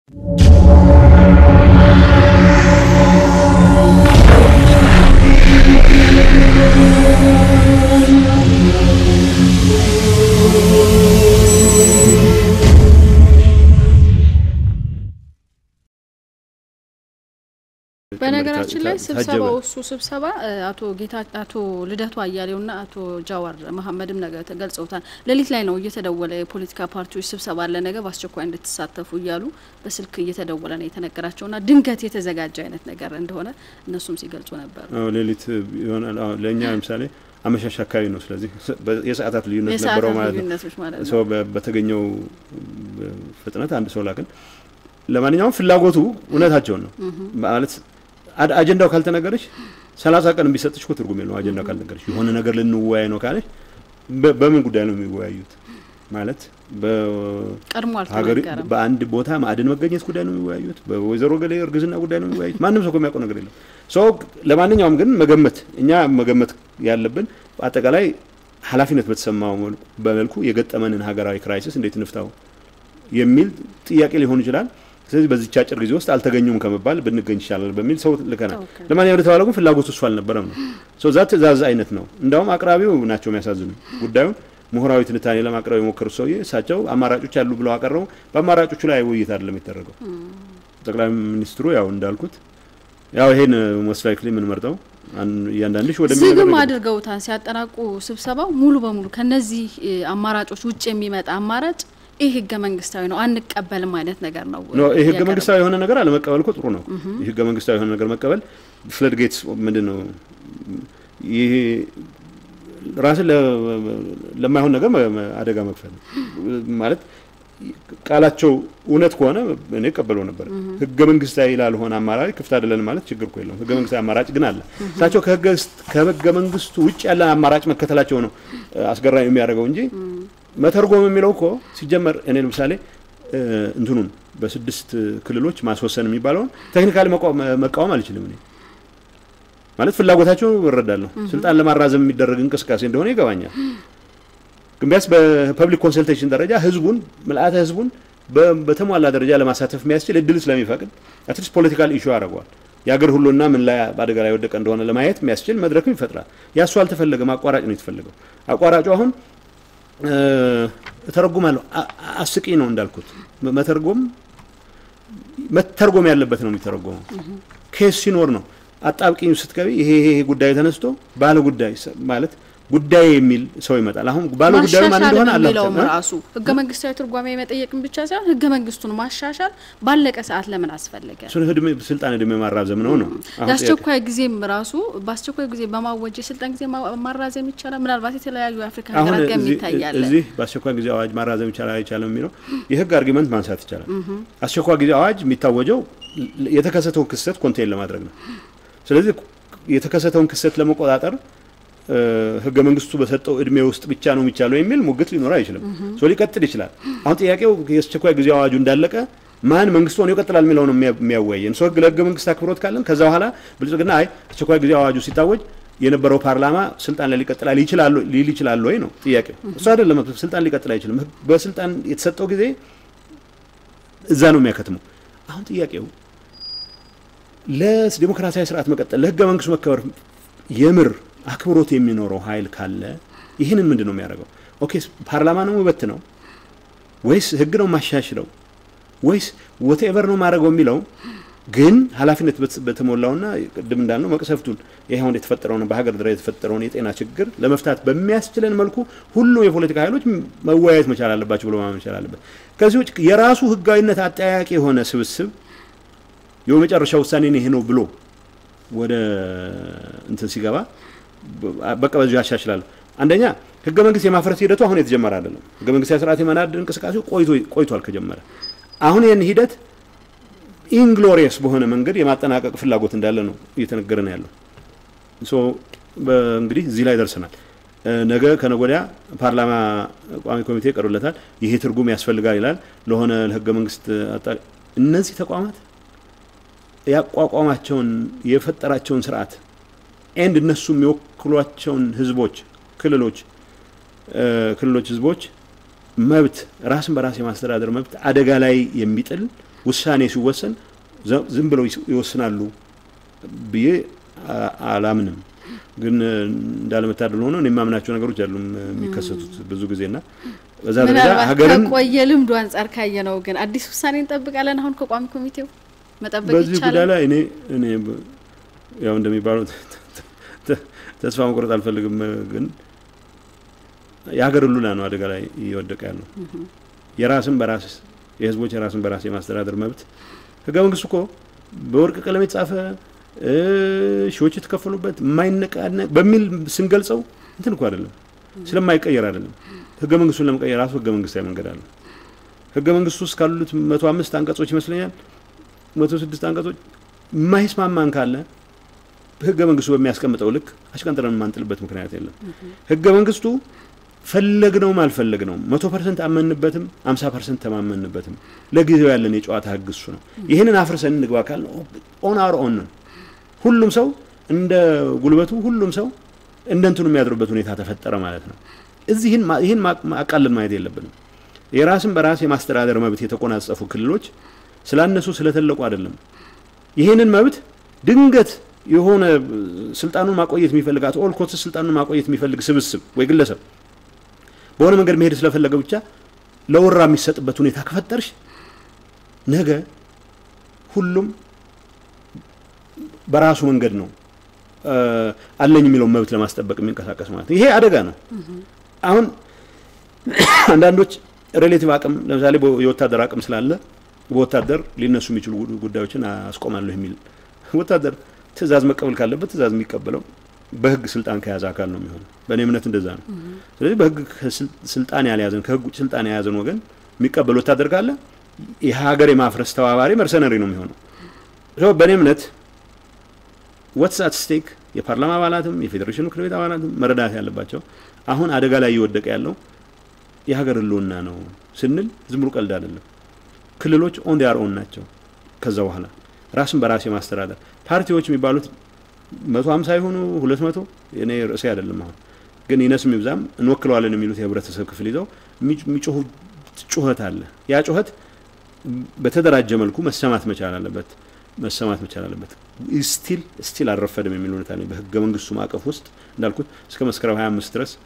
በነገራችን ላይ ስብሰባው እሱ ስብሰባ አቶ ጌታ አቶ ልደቱ አያሌውና አቶ ጃዋር መሀመድም ነገ ገልጸውታል። ሌሊት ላይ ነው እየተደወለ የፖለቲካ ፓርቲዎች ስብሰባ አለ ነገ በአስቸኳይ እንድትሳተፉ እያሉ በስልክ እየተደወለ ነው የተነገራቸውና ድንገት የተዘጋጀ አይነት ነገር እንደሆነ እነሱም ሲገልጹ ነበር። ሌሊት ይሆናል። ለእኛ ለምሳሌ አመሻሽ አካባቢ ነው። ስለዚህ የሰዓታት ልዩነት ነበረው ማለት ነው። ሰው በተገኘው ፍጥነት አንድ ሰው ላክን። ለማንኛውም ፍላጎቱ እውነታቸውን ነው ማለት አጀንዳው ካልተነገረች ሰላሳ ቀን ቢሰጥሽ እኮ ትርጉም የለው። አጀንዳው ካልነገረች የሆነ ነገር ልንወያይ ነው ካለች በምን ጉዳይ ነው የሚወያዩት? ማለት ቀድሞ ሀገር በአንድ ቦታ ማዕድን መገኘት ጉዳይ ነው የሚወያዩት? በወይዘሮ ገሌ እርግዝና ጉዳይ ነው የሚወያዩት? ማንም ሰው የሚያውቀው ነገር የለም። ሰው ለማንኛውም ግን መገመት እኛ መገመት ያለብን አጠቃላይ ኃላፊነት በተሰማው በመልኩ የገጠመንን ሀገራዊ ክራይሲስ እንዴት እንፍታው የሚል ጥያቄ ሊሆን ይችላል። ስለዚህ በዚች አጭር ጊዜ ውስጥ አልተገኙም ከመባል ብንገኝ ይሻላል በሚል ሰው ልከናል። ለማንኛውም የተባለው ግን ፍላጎቱ እሱ አልነበረም ነው። ዛ ትእዛዝ አይነት ነው። እንዳውም አቅራቢው ናቸው የሚያሳዝኑ ጉዳዩን ምሁራዊ ትንታኔ ለማቅረብ የሞከሩት ሰውዬ እሳቸው አማራጮች አሉ ብለው አቀረቡ። በአማራጮቹ ላይ ውይይት አይደለም የተደረገው። ጠቅላይ ሚኒስትሩ ያው እንዳልኩት ያው ይሄን ሞስት ላይክሊ የምንመርጠው እያንዳንድሽ ወደ ዝግም አድርገውታል። ሲያጠናቁ ስብሰባው ሙሉ በሙሉ ከነዚህ አማራጮች ውጭ የሚመጣ አማራጭ ይህ ህገ መንግስታዊ ነው አንቀበልም አይነት ነገር ነው። ይህ ህገ መንግስታዊ የሆነ ነገር አለመቀበል እኮ ጥሩ ነው። ይህ ህገ መንግስታዊ የሆነ ነገር መቀበል ፍለድ ጌትስ ምንድን ነው? ይሄ ራስን ለማይሆን ነገር አደጋ መክፈል ማለት ቃላቸው እውነት ከሆነ እኔ ቀበለው ነበር። ህገ መንግስታዊ ላልሆነ አማራጭ ክፍት አይደለን ማለት ችግር እኮ የለውም። ህገ መንግስታዊ አማራጭ ግን አለ። እሳቸው ከህገ መንግስቱ ውጭ ያለ አማራጭ መከተላቸው ነው አስገራሚ የሚያደርገው እንጂ መተርጎም የሚለው እኮ ሲጀመር እኔ ለምሳሌ እንትኑን በስድስት ክልሎች ማስወሰን የሚባለውን ቴክኒካሊ መቃወም አልችልም። እኔ ማለት ፍላጎታቸው እረዳለሁ። ስልጣን ለማራዘም የሚደረግ እንቅስቃሴ እንደሆነ ይገባኛል። ግን ቢያንስ በፐብሊክ ኮንሰልቴሽን ደረጃ ህዝቡን ምልአተ ህዝቡን በተሟላ ደረጃ ለማሳተፍ የሚያስችል እድል ስለሚፈቅድ አትሊስት ፖለቲካል ኢሹ ያደርገዋል። የአገር ሁሉና ምን ላይ በአደጋ ላይ ወደቀ እንደሆነ ለማየት የሚያስችል መድረክም ይፈጥራል። ያሱ አልተፈለገም። አቋራጭ ነው የተፈለገው። አቋራጩ አሁን እተረጉማለሁ አስቂ ነው እንዳልኩት መተርጎም መተርጎም ያለበት ነው የሚተረጎመው። ኬስ ሲኖር ነው አጣብቂኝ ስትገቢ ይሄ ይሄ ጉዳይ ተነስቶ ባለ ጉዳይ ማለት ጉዳይ የሚል ሰው ይመጣል። አሁን ባለ ጉዳዩ ማን እንደሆነ አላውቅም። ራሱ ህገ መንግስታዊ ትርጓሜ መጠየቅም ብቻ ሳይሆን ህገ መንግስቱን ማሻሻል ባለቀ ሰዓት ለምን አስፈለገ? እሱን እድሜ ስልጣን እድሜ ማራዘም ነው ነው። የአስቸኳይ ጊዜም ራሱ በአስቸኳይ ጊዜ በማወጅ የስልጣን ጊዜ ማራዘም ይቻላል። ምናልባት የተለያዩ የአፍሪካ ሀገራት ጋር ይታያል። እዚህ በአስቸኳይ ጊዜ አዋጅ ማራዘም ይቻላል አይቻልም የሚለው የህግ አርጊመንት ማንሳት ይቻላል። አስቸኳይ ጊዜ አዋጅ የሚታወጀው የተከሰተውን ክስተት ኮንቴን ለማድረግ ነው። ስለዚህ የተከሰተውን ክስተት ለመቆጣጠር ህገ መንግስቱ በሰጠው እድሜ ውስጥ ብቻ ነው የሚቻለው የሚል ሙግት ሊኖር አይችልም። ሶ ሊቀጥል ይችላል። አሁን ጥያቄው የአስቸኳይ ጊዜ አዋጁ እንዳለቀ ማን መንግስቱ ሆኖ ይቀጥላል የሚለው ነው የሚያወያየን። ሰው ህግ ለህገ መንግስት አክብሮት ካለን ከዛ በኋላ ብልጽግና አይ አስቸኳይ ጊዜ አዋጁ ሲታወጅ የነበረው ፓርላማ ስልጣን ላይ ሊቀጥላል ይችላል ሊል ይችላል ወይ ነው ጥያቄው። እሱ አይደለም ስልጣን ሊቀጥል አይችልም። በስልጣን የተሰጠው ጊዜ እዛ ነው የሚያከትመው። አሁን ጥያቄው ለዲሞክራሲያዊ ስርዓት መቀጠል ለህገ መንግስቱ መከበር የምር አክብሮት የሚኖረው ኃይል ካለ ይህንን ምንድን ነው የሚያደርገው? ኦኬ ፓርላማ ነው ውበት ነው ወይስ ህግ ነው ማሻሽለው ወይስ ወቴቨር ነው ማድረገው የሚለው ግን ኃላፊነት በተሞላውና ቅድም እንዳልነው መቅሰፍቱን ይህ አሁን የተፈጠረውን በሀገር ደረጃ የተፈጠረውን የጤና ችግር ለመፍታት በሚያስችለን መልኩ ሁሉም የፖለቲካ ኃይሎች መወያየት መቻል አለባቸው ብሎ ማመን መቻል አለበት። ከዚህ ውጭ የራሱ ህጋዊነት አጠያቂ የሆነ ስብስብ የመጨረሻ ውሳኔ ይሄ ነው ብሎ ወደ እንትን ሲገባ በቃ በዚሁ ያሻሽላሉ። አንደኛ ህገ መንግስት የማፍረስ ሂደቱ አሁን የተጀመረ አይደለም። ህገ መንግስታዊ ስርዓት የመናድ እንቅስቃሴው ቆይቷል ከጀመረ። አሁን ይህን ሂደት ኢንግሎሪየስ በሆነ መንገድ የማጠናቀቅ ፍላጎት እንዳለ ነው እየተነገረ ነው ያለው። እንግዲህ እዚህ ላይ ደርሰናል። ነገ ከነገ ወዲያ ፓርላማ ቋሚ ኮሚቴ ይቀርብለታል። ይሄ ትርጉም ያስፈልጋል ይላል ለሆነ ለህገ መንግስት እነዚህ ተቋማት ያቋቋማቸውን የፈጠራቸውን ስርዓት ኤንድ እነሱ የሚወክሏቸውን ህዝቦች፣ ክልሎች ክልሎች ህዝቦች መብት ራስን በራስ የማስተዳደር መብት አደጋ ላይ የሚጥል ውሳኔ ሲወሰን ዝም ብለው ይወስናሉ ብዬ አላምንም። ግን እንዳለመታደል ሆኖ እኔ የማምናቸው ነገሮች አሉ የሚከሰቱት ብዙ ጊዜና በዛ ደረጃ ሀገርን ከቆየ ልምዱ አንጻር ካየ ነው። ግን አዲስ ውሳኔ እንጠብቃለን። አሁን ከቋሚ ኮሚቴው መጠበቅ በዚህ ይቻላል። ጉዳይ ላይ እኔ እኔ ያው እንደሚባለው ተስፋ መቁረጥ አልፈልግም። ግን የሀገር ሕልውና ነው አደጋ ላይ እየወደቀ ያለው። የራስን በራስ የህዝቦች የራስን በራስ የማስተዳደር መብት ህገ መንግስቱ እኮ በወርቅ ቀለም የተጻፈ ሺዎች የተከፈሉበት የማይነቃነቅ በሚል ስንገልጸው እንትን እኮ አይደለም፣ ስለማይቀየር አይደለም። ህገ መንግስቱን ለመቀየር ራሱ ህገ መንግስታዊ መንገድ አለ። ህገ መንግስቱ ውስጥ ካሉት መቶ አምስት አንቀጾች ይመስለኛል መቶ ስድስት አንቀጾች የማይስማማን ካለ ህገ መንግስቱ በሚያስቀምጠው ልክ አሽቀንጥረን የማንጥልበት ምክንያት የለም። ህገ መንግስቱ ፈለግነውም አልፈለግነውም መቶ ፐርሰንት አመንበትም አምሳ ፐርሰንት ተማመንበትም ለጊዜው ያለን የጨዋታ ህግ እሱ ነው። ይህንን አፍርሰን እንግባ ካል ኦን አር ኦን ነው። ሁሉም ሰው እንደ ጉልበቱ ሁሉም ሰው እንደ እንትኑ የሚያድሩበት ሁኔታ ተፈጠረ ማለት ነው። እዚህን ይህን አቃለን ማየት የለብንም። የራስን በራስ የማስተዳደር መብት የተቆናጸፉ ክልሎች ስላነሱ ስለተለቁ አይደለም። ይህንን መብት ድንገት የሆነ ስልጣኑን ማቆየት የሚፈልግ አቶ ኦል ኮትስ ስልጣኑን ማቆየት የሚፈልግ ስብስብ ወይ ግለሰብ በሆነ መንገድ መሄድ ስለፈለገ ብቻ ለወራ የሚሰጥበት ሁኔታ ከፈጠርሽ ነገ ሁሉም በራሱ መንገድ ነው አለኝ የሚለውን መብት ለማስጠበቅ የሚንቀሳቀስ ማለት ነው። ይሄ አደጋ ነው። አሁን አንዳንዶች ሬሌቲቭ አቅም ለምሳሌ የወታደር አቅም ስላለ በወታደር ሊነሱ የሚችሉ ጉዳዮችን አስቆማለሁ የሚል ወታደር ትዕዛዝ መቀበል ካለበት ትዕዛዝ የሚቀበለው በህግ ስልጣን ከያዘ አካል ነው የሚሆነው። በእኔ እምነት እንደዛ ነው። ስለዚህ በህግ ስልጣን ያልያዘን ከህግ ውጭ ስልጣን የያዘን ወገን የሚቀበል ወታደር ካለ የሀገር የማፍረስ ተባባሪ መርሰነሪ ነው የሚሆነው። በእኔ እምነት ወትስ አት ስቴክ የፓርላማ አባላትም የፌዴሬሽን ምክር ቤት አባላትም መረዳት ያለባቸው አሁን አደጋ ላይ እየወደቀ ያለው የሀገር ህልውና ነው ስንል ዝም ብሎ ቀልድ አይደለም። ክልሎች ኦን ዲያር ኦን ናቸው። ከዛ በኋላ ራስን በራስ የማስተዳደር ፓርቲዎች የሚባሉት መቶ ሀምሳ የሆኑ ሁለት መቶ እኔ ርዕሴ አይደለም። አሁን ግን ይነስም ይብዛም እንወክለዋለን የሚሉት የህብረተሰብ ክፍል ይዘው የሚጮሁ ጩኸት አለ። ያ ጩኸት በተደራጀ መልኩ መሰማት መቻል አለበት መሰማት መቻል አለበት። ስቲል ስቲል አልረፈድም የሚል ሁኔታ ነኝ። በህገ መንግስቱ ማዕቀፍ ውስጥ እንዳልኩት እስከ መስከረም ሀያ አምስት ድረስ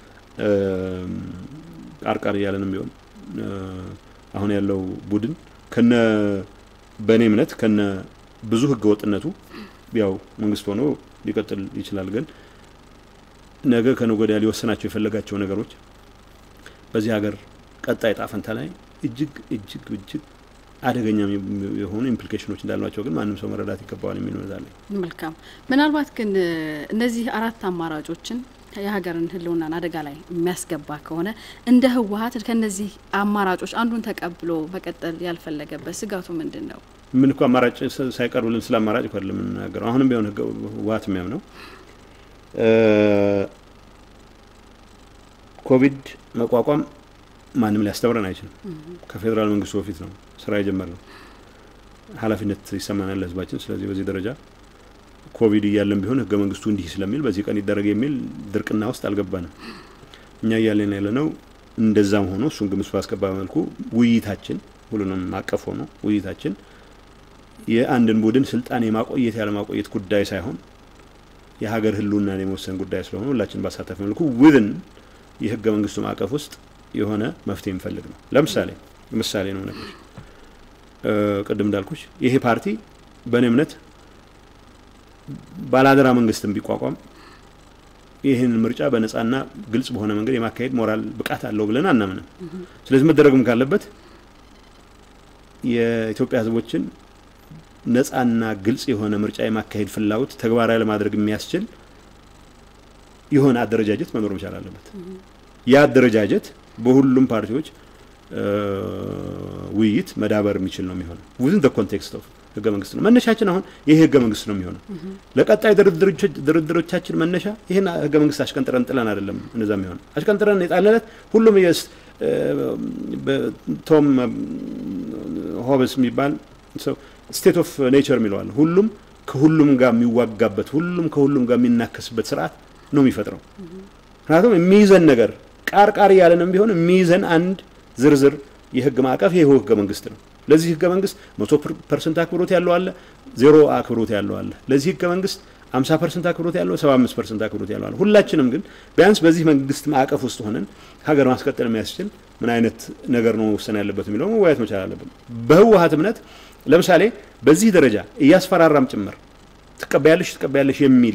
ቃርቃር እያለንም ቢሆን አሁን ያለው ቡድን ከነ በእኔ እምነት ከነ ብዙ ህገ ወጥነቱ ያው መንግስት ሆኖ ሊቀጥል ይችላል። ግን ነገ ከነገ ወዲያ ሊወሰናቸው የፈለጋቸው ነገሮች በዚህ ሀገር ቀጣይ ጣፈንታ ላይ እጅግ እጅግ እጅግ አደገኛ የሆኑ ኢምፕሊኬሽኖች እንዳሏቸው ግን ማንም ሰው መረዳት ይገባዋል የሚል እምነት አለኝ። መልካም። ምናልባት ግን እነዚህ አራት አማራጮችን የሀገርን ህልውናን አደጋ ላይ የሚያስገባ ከሆነ እንደ ህወሀት ከነዚህ አማራጮች አንዱን ተቀብሎ መቀጠል ያልፈለገበት ስጋቱ ምንድን ነው? ምን እኮ አማራጭ ሳይቀርብልን ስለ አማራጭ እኮ አይደለም የምንናገረው። አሁንም ቢሆን ህወሀት የሚያምነው ኮቪድ መቋቋም ማንም ሊያስተምረን አይችልም። ከፌዴራል መንግስቱ በፊት ነው ስራ የጀመርነው። ኃላፊነት ይሰማናል ለህዝባችን። ስለዚህ በዚህ ደረጃ ኮቪድ እያለን ቢሆን ህገ መንግስቱ እንዲህ ስለሚል በዚህ ቀን ይደረግ የሚል ድርቅና ውስጥ አልገባንም። እኛ እያለን ያለ ነው። እንደዛም ሆኖ እሱን ግምት ባስገባ መልኩ ውይይታችን ሁሉንም አቀፍ ሆኖ ውይይታችን የአንድን ቡድን ስልጣን የማቆየት ያለማቆየት ጉዳይ ሳይሆን የሀገር ህልውናን የመወሰን ጉዳይ ስለሆነ ሁላችን ባሳተፈ መልኩ ውድን የህገ መንግስቱ ማዕቀፍ ውስጥ የሆነ መፍትሄ የሚፈልግ ነው። ለምሳሌ ምሳሌ ነው ነገሮች ቅድም እንዳልኩሽ ይሄ ፓርቲ በእኔ እምነት ባላደራ መንግስትን ቢቋቋም ይህን ምርጫ በነጻና ግልጽ በሆነ መንገድ የማካሄድ ሞራል ብቃት አለው ብለን አናምንም። ስለዚህ መደረግም ካለበት የኢትዮጵያ ህዝቦችን ነጻና ግልጽ የሆነ ምርጫ የማካሄድ ፍላጎት ተግባራዊ ለማድረግ የሚያስችል የሆነ አደረጃጀት መኖር መቻል አለበት። ያ አደረጃጀት በሁሉም ፓርቲዎች ውይይት መዳበር የሚችል ነው የሚሆነው ዊዝን ኮንቴክስት ኦፍ ህገ መንግስት ነው መነሻችን። አሁን ይሄ ህገ መንግስት ነው የሚሆነው። ለቀጣይ ድርድሮቻችን መነሻ ይህን ህገ መንግስት አሽቀንጥረን ጥለን አይደለም እንደዛ የሚሆነው። አሽቀንጥረን የጣለለት ሁሉም ቶም ሆብስ የሚባል ሰው ስቴት ኦፍ ኔቸር የሚለዋል ሁሉም ከሁሉም ጋር የሚዋጋበት ሁሉም ከሁሉም ጋር የሚናከስበት ስርዓት ነው የሚፈጥረው። ምክንያቱም የሚይዘን ነገር ቃር ቃር እያለንም ቢሆን የሚይዘን አንድ ዝርዝር የህግ ማዕቀፍ ይሄ ህገ መንግስት ነው። ለዚህ ህገ መንግስት መቶ ፐርሰንት አክብሮት ያለው አለ፣ ዜሮ አክብሮት ያለው አለ። ለዚህ ህገ መንግስት አምሳ ፐርሰንት አክብሮት ያለው፣ ሰባ አምስት ፐርሰንት አክብሮት ያለው አለ። ሁላችንም ግን ቢያንስ በዚህ መንግስት ማዕቀፍ ውስጥ ሆነን ሀገር ማስቀጠል የሚያስችል ምን አይነት ነገር ነው መወሰን ያለበት የሚለው መወያየት መቻል አለብን። በህወሀት እምነት ለምሳሌ በዚህ ደረጃ እያስፈራራም ጭምር ትቀበያለሽ ትቀበያለሽ የሚል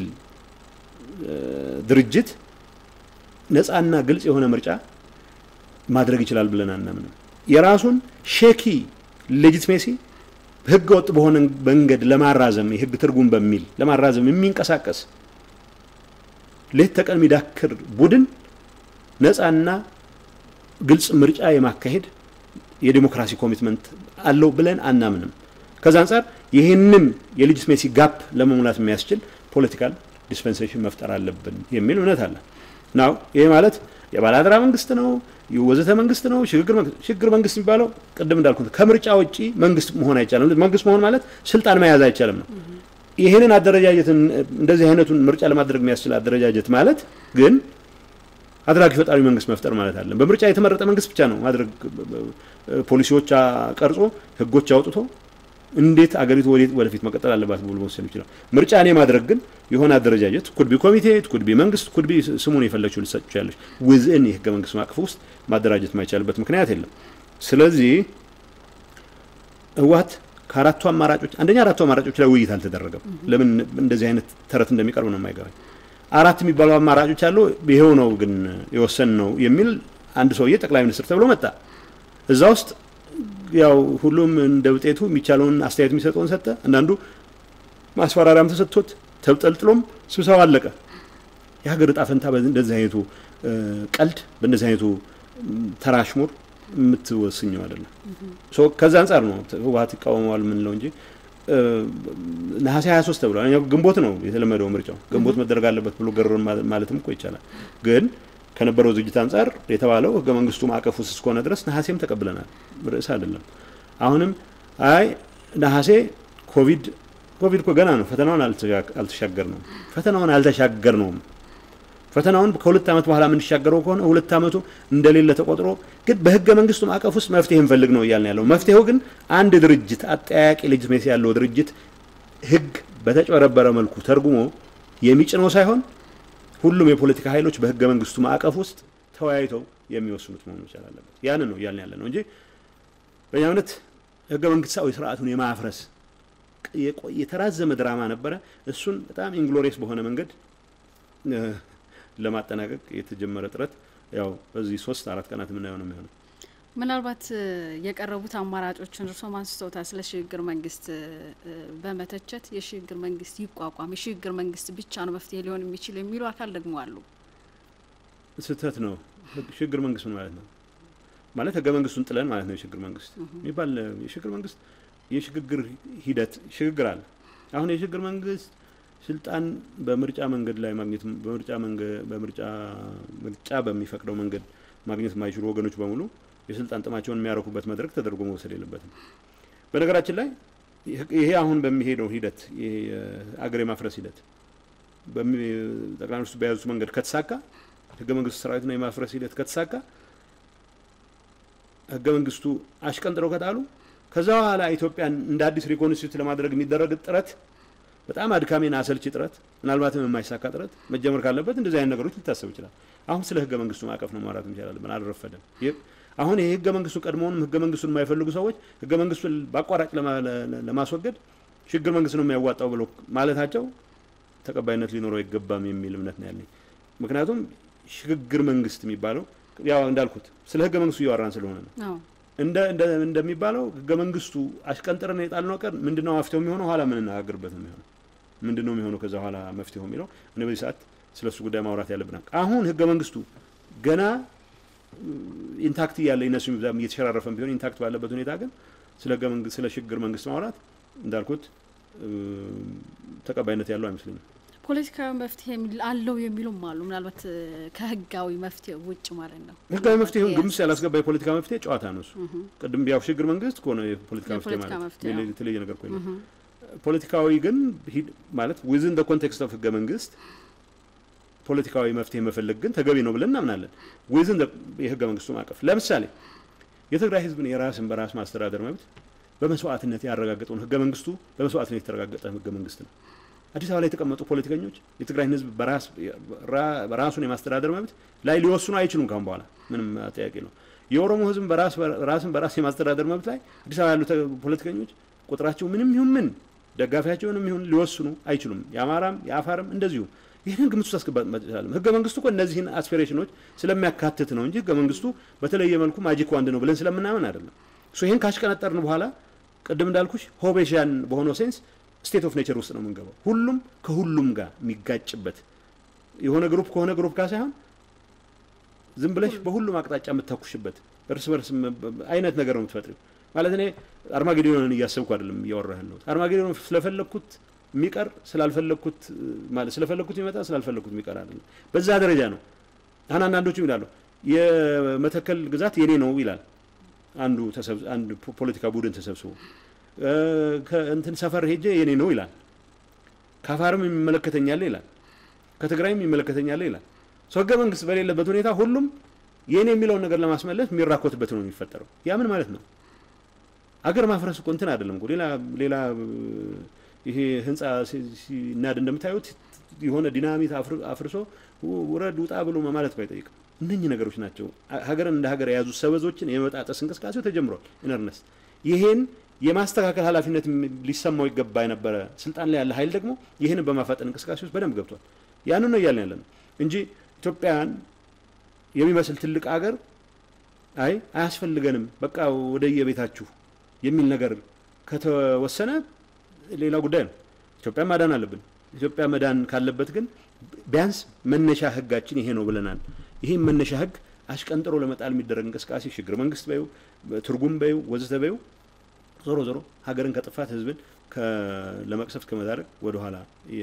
ድርጅት ነፃና ግልጽ የሆነ ምርጫ ማድረግ ይችላል ብለን አናምንም። የራሱን ሼኪ ሌጂትሜሲ ህገ ወጥ በሆነ መንገድ ለማራዘም የህግ ትርጉም በሚል ለማራዘም የሚንቀሳቀስ ሌት ተቀን የሚዳክር ቡድን ነፃና ግልጽ ምርጫ የማካሄድ የዲሞክራሲ ኮሚትመንት አለው ብለን አናምንም። ከዛ አንጻር ይህንን የሌጂትሜሲ ጋፕ ለመሙላት የሚያስችል ፖለቲካል ዲስፐንሴሽን መፍጠር አለብን የሚል እምነት አለ። ናው ይሄ ማለት የባለአደራ መንግስት ነው የወዘተ መንግስት ነው ሽግግር መንግስት የሚባለው ቅድም እንዳልኩት ከምርጫ ውጪ መንግስት መሆን አይቻልም። መንግስት መሆን ማለት ስልጣን መያዝ አይቻልም ነው። ይህንን አደረጃጀትን እንደዚህ አይነቱን ምርጫ ለማድረግ የሚያስችል አደረጃጀት ማለት ግን አድራጊ ፈጣሪ መንግስት መፍጠር ማለት አለን። በምርጫ የተመረጠ መንግስት ብቻ ነው ማድረግ ፖሊሲዎች ቀርጾ ህጎች አውጥቶ እንዴት አገሪቱ ወደፊት መቀጠል አለባት ብሎ መወሰን ይችላል። ምርጫ እኔ ማድረግ ግን የሆነ አደረጃጀት ኩድቢ ኮሚቴ፣ ኩድቢ መንግስት፣ ኩድቢ ስሙን የፈለችው ልትሰጥ ትችላለች። ውዝን የህገ መንግስት ማቅፍ ውስጥ ማደራጀት የማይቻልበት ምክንያት የለም። ስለዚህ ህወሀት ከአራቱ አማራጮች አንደኛ አራቱ አማራጮች ላይ ውይይት አልተደረገም። ለምን እንደዚህ አይነት ተረት እንደሚቀርብ ነው የማይገባኝ። አራት የሚባሉ አማራጮች አሉ። ይሄው ነው ግን የወሰን ነው የሚል አንድ ሰውዬ ጠቅላይ ሚኒስትር ተብሎ መጣ። እዛ ውስጥ ያው ሁሉም እንደ ውጤቱ የሚቻለውን አስተያየት የሚሰጠውን ሰጠ። አንዳንዱ ማስፈራሪያም ተሰጥቶት ተጠልጥሎም ስብሰባ አለቀ። የሀገር እጣ ፈንታ እንደዚህ አይነቱ ቀልድ በእንደዚህ አይነቱ ተራሽሙር የምትወስኘው አይደለም። ከዛ አንጻር ነው ህወሀት ይቃወመዋል የምንለው እንጂ ነሐሴ 23 ተብሏል። ግንቦት ነው የተለመደው ምርጫው ግንቦት መደረግ አለበት ብሎ ገር ማለትም እኮ ይቻላል። ግን ከነበረው ዝግጅት አንጻር የተባለው ህገ መንግስቱ ማዕቀፍ ውስጥ እስከሆነ ድረስ ነሐሴም ተቀብለናል። ርዕስ አይደለም። አሁንም አይ ነሐሴ ኮቪድ ኮቪድ እኮ ገና ነው። ፈተናውን አልተሻገር ነው ፈተናውን አልተሻገር ነውም ፈተናውን ከሁለት ዓመት በኋላ የምንሻገረው ከሆነ ሁለት ዓመቱ እንደሌለ ተቆጥሮ ግን በህገ መንግስቱ ማዕቀፍ ውስጥ መፍትሄ እንፈልግ ነው እያልን ያለው። መፍትሄው ግን አንድ ድርጅት አጠያቂ ሌጂትሜሲ ያለው ድርጅት ህግ በተጨበረበረ መልኩ ተርጉሞ የሚጭነው ሳይሆን ሁሉም የፖለቲካ ኃይሎች በህገ መንግስቱ ማዕቀፍ ውስጥ ተወያይተው የሚወስኑት መሆኑ መቻል አለበት። ያንን ነው እያልን ያለ ነው እንጂ በእኛ እምነት ህገ መንግስታዊ ስርዓቱን የማፍረስ የተራዘመ ድራማ ነበረ። እሱን በጣም ኢንግሎሪየስ በሆነ መንገድ ለማጠናቀቅ የተጀመረ ጥረት ያው በዚህ ሶስት አራት ቀናት የምናየው ነው የሚሆነው። ምናልባት የቀረቡት አማራጮችን እርሶም አንስተውታል። ስለ ሽግግር መንግስት በመተቸት የሽግግር መንግስት ይቋቋም፣ የሽግግር መንግስት ብቻ ነው መፍትሄ ሊሆን የሚችል የሚሉ አካል ደግሞ አሉ። ስህተት ነው። ሽግግር መንግስት ምን ማለት ነው? ማለት ህገ መንግስቱን ጥለን ማለት ነው የሽግግር መንግስት የሚባል የሽግግር መንግስት የሽግግር ሂደት ሽግግር አለ። አሁን የሽግግር መንግስት ስልጣን በምርጫ መንገድ ላይ ማግኘት በምርጫ በምርጫ ምርጫ በሚፈቅደው መንገድ ማግኘት የማይችሉ ወገኖች በሙሉ የስልጣን ጥማቸውን የሚያረኩበት መድረክ ተደርጎ መውሰድ የለበትም። በነገራችን ላይ ይሄ አሁን በሚሄደው ሂደት ይሄ አገር የማፍረስ ሂደት ጠቅላይ ሚኒስትሩ በያዙት መንገድ ከተሳካ ህገ መንግስቱ ሰራዊትና የማፍረስ ሂደት ከተሳካ ህገ መንግስቱ አሽቀንጥረው ከጣሉ ከዛ በኋላ ኢትዮጵያን እንደ አዲስ ሪኮንስቲቱት ለማድረግ የሚደረግ ጥረት በጣም አድካሚና አሰልቺ ጥረት ምናልባትም የማይሳካ ጥረት መጀመር ካለበት እንደዚህ አይነት ነገሮች ሊታሰብ ይችላል። አሁን ስለ ህገ መንግስቱ ማዕቀፍ ነው ማውራት እንችላለን። አልረፈደም። አሁን ይህ ህገ መንግስቱ ቀድሞውንም ህገ መንግስቱን የማይፈልጉ ሰዎች ህገ መንግስቱን በአቋራጭ ለማስወገድ ሽግግር መንግስት ነው የሚያዋጣው ብሎ ማለታቸው ተቀባይነት ሊኖረው አይገባም የሚል እምነት ነው ያለኝ። ምክንያቱም ሽግግር መንግስት የሚባለው ያው እንዳልኩት ስለ ህገ መንግስቱ እያወራን ስለሆነ ነው። እንደሚባለው ህገ መንግስቱ አሽቀንጥረን የጣልነው ቀን ምንድነው መፍትሄው የሚሆነው? ኋላ የምንነጋገርበት ነው የሚሆነው። ምንድነው የሚሆነው ከዛ ኋላ መፍትሄው የሚለው እኔ በዚህ ሰዓት ስለ እሱ ጉዳይ ማውራት ያለብናል። አሁን ህገ መንግስቱ ገና ኢንታክት እያለ እነሱ እየተሸራረፈን ቢሆን ኢንታክት ባለበት ሁኔታ ግን ስለ ህገ መንግስት ስለ ሽግግር መንግስት ማውራት እንዳልኩት ተቀባይነት ያለው አይመስለኝም። ፖለቲካዊ መፍትሄ አለው የሚሉም አሉ። ምናልባት ከህጋዊ መፍትሄ ውጭ ማለት ነው። ህጋዊ መፍትሄውን ግምት ያላስገባ የፖለቲካ መፍትሄ ጨዋታ ነው እሱ። ቅድም ያው ሽግግር መንግስት ከሆነ የፖለቲካ መፍትሄ ማለት የተለየ ነገር ኮ ፖለቲካዊ ግን ማለት ዊዝን ደ ኮንቴክስት ኦፍ ህገ መንግስት ፖለቲካዊ መፍትሄ መፈለግ ግን ተገቢ ነው ብለን እናምናለን። ዊዝን የህገ መንግስቱ ማዕቀፍ ለምሳሌ የትግራይ ህዝብን የራስን በራስ ማስተዳደር መብት በመስዋዕትነት ያረጋገጠውን ህገ መንግስቱ በመስዋዕትነት የተረጋገጠ ህገ መንግስት ነው። አዲስ አበባ ላይ የተቀመጡ ፖለቲከኞች የትግራይን ህዝብ ራሱን የማስተዳደር መብት ላይ ሊወስኑ አይችሉም። ካሁን በኋላ ምንም ጥያቄ ነው። የኦሮሞ ህዝብ ራስን በራስ የማስተዳደር መብት ላይ አዲስ አበባ ያሉ ፖለቲከኞች ቁጥራቸው ምንም ይሁን ምን ደጋፊያቸውንም ይሁን ሊወስኑ አይችሉም። የአማራም የአፋርም እንደዚሁ። ይህንን ግምት ውስጥ አስገባት መቻላለም። ህገ መንግስቱ እኮ እነዚህን አስፒሬሽኖች ስለሚያካትት ነው እንጂ ህገ መንግስቱ በተለየ መልኩ ማጂክ ዋንድ ነው ብለን ስለምናምን አይደለም። ይህን ካሽቀነጠርን በኋላ ቅድም እንዳልኩሽ ሆቤሻን በሆነው ሴንስ ስቴት ኦፍ ኔቸር ውስጥ ነው የምንገባው። ሁሉም ከሁሉም ጋር የሚጋጭበት የሆነ ግሩፕ ከሆነ ግሩፕ ጋር ሳይሆን ዝም ብለሽ በሁሉም አቅጣጫ የምታኩሽበት እርስ በርስ አይነት ነገር ነው የምትፈጥሪው። ማለት እኔ አርማጌዶንን እያሰብኩ አይደለም እያወራህ ያለሁት። አርማጌዶን ስለፈለግኩት የሚቀር ስላልፈለግኩት ማለት ስለፈለግኩት የሚመጣ ስላልፈለግኩት የሚቀር አይደለም። በዛ ደረጃ ነው። አሁን አንዳንዶቹ ይላሉ የመተከል ግዛት የኔ ነው ይላል አንዱ አንድ ፖለቲካ ቡድን ተሰብስቦ ከእንትን ሰፈር ሄጄ የኔ ነው ይላል። ከአፋርም የሚመለከተኛል ይላል። ከትግራይም የሚመለከተኛል ይላል። ሰው ህገ መንግስት በሌለበት ሁኔታ ሁሉም የኔ የሚለውን ነገር ለማስመለስ የሚራኮትበት ነው የሚፈጠረው። ያ ምን ማለት ነው? አገር ማፍረስ እኮ እንትን አይደለም እኮ ሌላ ሌላ ይሄ ህንጻ ሲናድ እንደምታዩት የሆነ ዲናሚት አፍርሶ ውረድ ውጣ ብሎ ማለት እኮ አይጠይቅም። እነኚህ ነገሮች ናቸው ሀገርን እንደ ሀገር የያዙ ሰበዞችን የመጣጠስ እንቅስቃሴው ተጀምሯል። ኢነርነስ ይሄን የማስተካከል ኃላፊነት ሊሰማው ይገባ የነበረ ስልጣን ላይ ያለ ኃይል ደግሞ ይህንን በማፋጠን እንቅስቃሴ ውስጥ በደንብ ገብቷል። ያንን ነው እያልን ያለ ነው እንጂ ኢትዮጵያን የሚመስል ትልቅ ሀገር አይ አያስፈልገንም፣ በቃ ወደ የቤታችሁ የሚል ነገር ከተወሰነ ሌላ ጉዳይ ነው። ኢትዮጵያ ማዳን አለብን። ኢትዮጵያ መዳን ካለበት ግን ቢያንስ መነሻ ህጋችን ይሄ ነው ብለናል። ይህም መነሻ ህግ አሽቀንጥሮ ለመጣል የሚደረግ እንቅስቃሴ ሽግግር መንግስት በዩ ትርጉም በዩ ወዘተ በዩ ዞሮ ዞሮ ሀገርን ከጥፋት ህዝብን ለመቅሰፍት ከመዳረግ ወደኋላ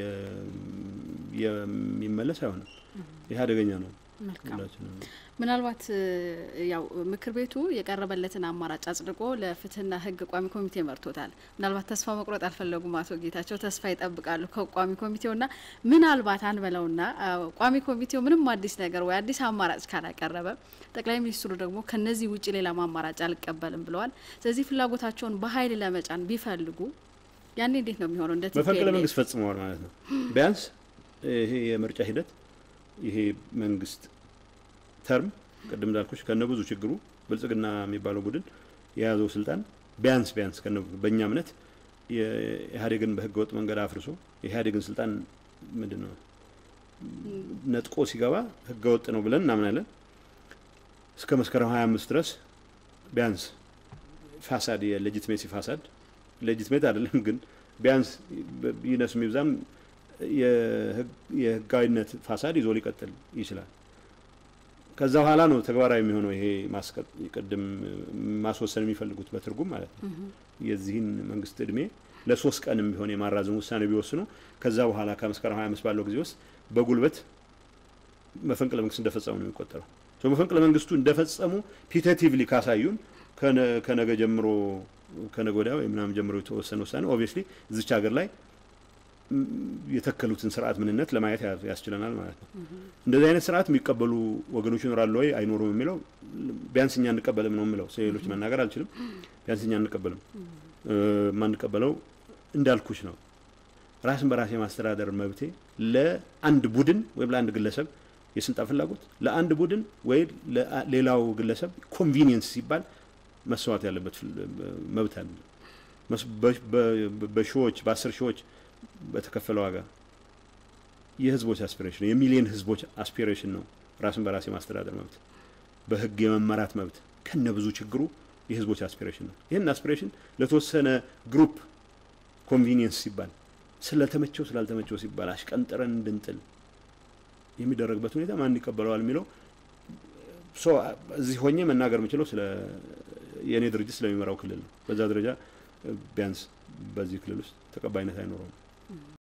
የሚመለስ አይሆንም። ይህ አደገኛ ነው። ምናልባት ያው ምክር ቤቱ የቀረበለትን አማራጭ አጽድቆ ለፍትህና ህግ ቋሚ ኮሚቴ መርቶታል። ምናልባት ተስፋ መቁረጥ አልፈለጉም አቶ ጌታቸው ተስፋ ይጠብቃሉ ከቋሚ ኮሚቴውና ምናልባት አንበለውና ቋሚ ኮሚቴው ምንም አዲስ ነገር ወይ አዲስ አማራጭ ካላቀረበ ጠቅላይ ሚኒስትሩ ደግሞ ከነዚህ ውጭ ሌላ አማራጭ አልቀበልም ብለዋል። ስለዚህ ፍላጎታቸውን በኃይል ለመጫን ቢፈልጉ ያኔ እንዴት ነው የሚሆነው? እንደ መፈንቅለ መንግስት ፈጽመዋል ማለት ነው። ቢያንስ ይሄ የምርጫ ሂደት ይሄ መንግስት ተርም ቅድም እንዳልኩሽ ከነ ብዙ ችግሩ ብልጽግና የሚባለው ቡድን የያዘው ስልጣን ቢያንስ ቢያንስ ከነ በእኛ እምነት የኢህአዴግን በህገ ወጥ መንገድ አፍርሶ የኢህአዴግን ስልጣን ምንድን ነው ነጥቆ ሲገባ ህገ ወጥ ነው ብለን እናምናለን። እስከ መስከረም 25 ድረስ ቢያንስ ፋሳድ የሌጂትሜሲ ፋሳድ ሌጂትሜት አይደለም ግን ቢያንስ ይነስ የሚብዛም የህጋዊነት ፋሳድ ይዞ ሊቀጥል ይችላል። ከዛ በኋላ ነው ተግባራዊ የሚሆነው ይሄ ቅድም ማስወሰን የሚፈልጉት በትርጉም ማለት ነው። የዚህን መንግስት እድሜ ለሶስት ቀንም ቢሆን የማራዘም ውሳኔ ቢወስኑ ከዛ በኋላ ከመስከረም 25 ባለው ጊዜ ውስጥ በጉልበት መፈንቅለ መንግስት እንደፈጸሙ ነው የሚቆጠረው። መፈንቅለ መንግስቱ እንደፈጸሙ ፒቴቲቭሊ ካሳዩን ከነገ ጀምሮ ከነገ ወዲያ ወይ ምናምን ጀምሮ የተወሰነ ውሳኔ ኦብቪየስሊ እዚች ሀገር ላይ የተከሉትን ስርዓት ምንነት ለማየት ያስችለናል ማለት ነው። እንደዚህ አይነት ስርዓት የሚቀበሉ ወገኖች ይኖራሉ ወይ አይኖሩም የሚለው ቢያንስ እኛ እንቀበልም ነው የምለው። ሌሎች መናገር አልችልም። ቢያንስ እኛ እንቀበልም። የማንቀበለው እንዳልኩሽ ነው። ራስን በራስ የማስተዳደር መብቴ ለአንድ ቡድን ወይም ለአንድ ግለሰብ የስልጣን ፍላጎት ለአንድ ቡድን ወይ ሌላው ግለሰብ ኮንቪኒየንስ ሲባል መስዋዕት ያለበት መብት አለ። በሺዎች በአስር ሺዎች በተከፈለ ዋጋ የህዝቦች አስፒሬሽን ነው። የሚሊዮን ህዝቦች አስፒሬሽን ነው። ራስን በራስ የማስተዳደር መብት፣ በህግ የመመራት መብት ከነ ብዙ ችግሩ የህዝቦች አስፒሬሽን ነው። ይህን አስፒሬሽን ለተወሰነ ግሩፕ ኮንቪኒየንስ ሲባል ስለተመቸው ስላልተመቸው ሲባል አሽቀንጥረን እንድንጥል የሚደረግበት ሁኔታ ማን ይቀበለዋል የሚለው እዚህ ሆኜ መናገር የምችለው ስለ የእኔ ድርጅት ስለሚመራው ክልል ነው። በዛ ደረጃ ቢያንስ በዚህ ክልል ውስጥ ተቀባይነት አይኖረውም።